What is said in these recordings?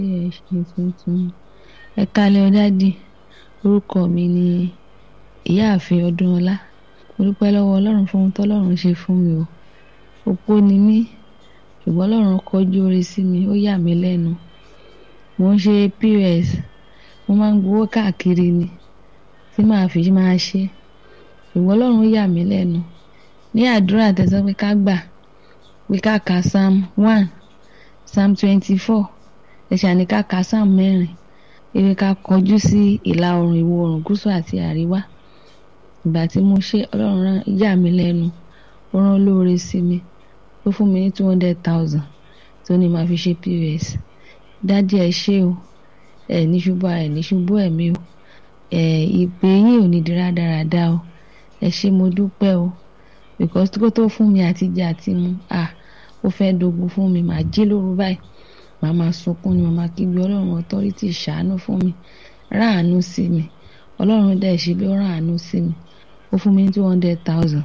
ṣe tuntun ẹ kálẹ́ ọ̀dádì orúkọ mi ni ìyáàfin ọdúnọlá mo dúpẹ́ lọ́wọ́ ọlọ́run fún ohun tọ́lọ́run ṣe fún mi o opó ni mí ṣùgbọ́n ọlọ́run kọjú oore sí mi ó yà mí lẹ́nu mo ń ṣe pos mo máa ń gbowó káàkiri ni tí màá fi máa ṣe ṣùgbọ́n ọlọ́run yà mí lẹ́nu ní àdúrà tẹ̀sán pé ká gbà pé ká ka psalm one psalm twenty-four ẹ̀ṣà ní ká ka psalm mẹ́rin ewé ká kọjú sí ìlà oòrùn ìwọ̀ oòrùn gúúsù àti àríwá ìgbà tí mo ṣe ọlọ́run rán yà mí lẹ́nu ó rán olóore sí mi ó fún mi ní two hundred thousand tó ní màá fi ṣe pos dádì ẹ ṣé o ẹ ní ṣubú ẹ ní ṣubú ẹ̀mí o ẹ ìpè yín ò ní di rádaràda o ẹ ṣé mo dúpẹ́ o because kó tó fún mi àtijọ́ àti mu ah ó fẹ́ dogun fún mi màá jí lóru báyìí màá máa sunkún ni màá máa kígbe ọlọ́run authority ṣàánú fún mi ráàánú sí mi ọlọ́run dẹ̀ ṣe bí ó ráàánú sí mi ó fún mi ní two hundred thousand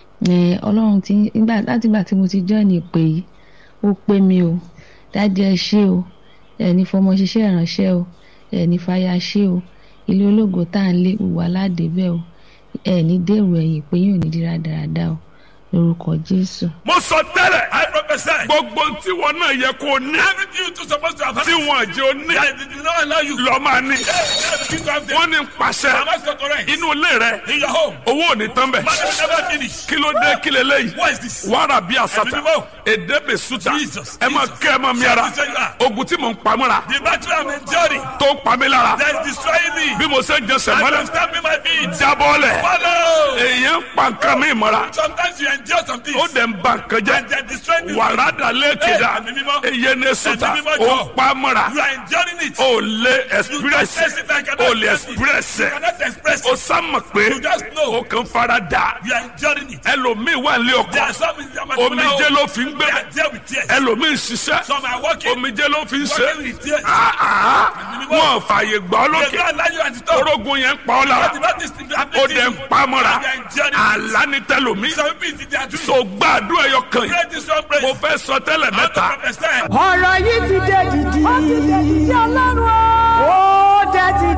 ọlọ́run ti nígbà láti ìgbà tí mo ti join ìpè yìí ó pé mi o dájú ẹ ṣé o ẹni fọmọ ṣiṣẹ́ ìránṣẹ́ o ẹni fàyà ṣé o ilé ológo tá à ń lé wà ládébẹ̀ o ẹni dèrò ẹ̀yìn pé yóò ní dírá dáradára o lórúkọ jésù. mo sọ tẹ́lẹ̀ I prophesy. gbogbo tí wọn náà yẹ kó ní Everything you two supposed to have. tí wọn jẹ́ ó ní That did not allow you. lọ máa ní. Everything to have them. wọ́n ní pàṣẹ Am I so correct? inú ilé rẹ In your home. owó ò ní tán bẹ̀. Money will never finish. kí ló dé kí leléyìí What is this? wàrà bí àsàtà Ẹ̀mí mímọ́. èdè bè sùtà Jesus, ẹ máa Jesus. kẹ́ ẹ máa mi ara Jesus, you are. ogun tí mò ń pamọ́ra The battle I'm enduring tó ń pa mí lára that is destroying me. bí mo ṣe ń jẹsẹ̀ I mọ́lẹ̀ am stamping my feet. jábọ́lẹ̀ Follow. èèyàn ń pa nǹkan mi mọ́ra Sometimes you endure some things. ó dẹ̀ ń ba nǹkan jẹ́ And they are destroying you. wàrà dà lẹ́kẹ̀dá Ẹ̀mí mímọ́. èyẹ ní sùtà Ẹ̀mí mímọ́ ó jọ. ń pa mọ́ra You are enduring it. ó lé You can't express express it. I cannot ó lè express express it. You cannot express ó it. sámà pé You just know. ó kàn fara dà You are enduring it. ẹlòmíì wà ní There ọkọ are some in their omijé ló fi ń gbé They are there with tears. ẹlòmíì ń ṣiṣẹ́ Some are working. omijé ló fi ń ṣe Working with tears. Ah, ah. wọn fààyè gbà ọ́ They lókè don't allow you at the top. orógun yẹn ń pa ọ́ lára But the Baptist is ó dẹ̀ ń pa mọ́ra They are enduring it. àlá ní tẹlomi Some people they are doing. so gbàdúrà ẹyọ kan yìí Pray this one praise. mo fẹ́ sọ tẹ́lẹ̀ How to mẹ́ta prophesy. ọ̀rọ̀ yìí ti dé dìdì. ó ti dé dìdì ọlọ́run o.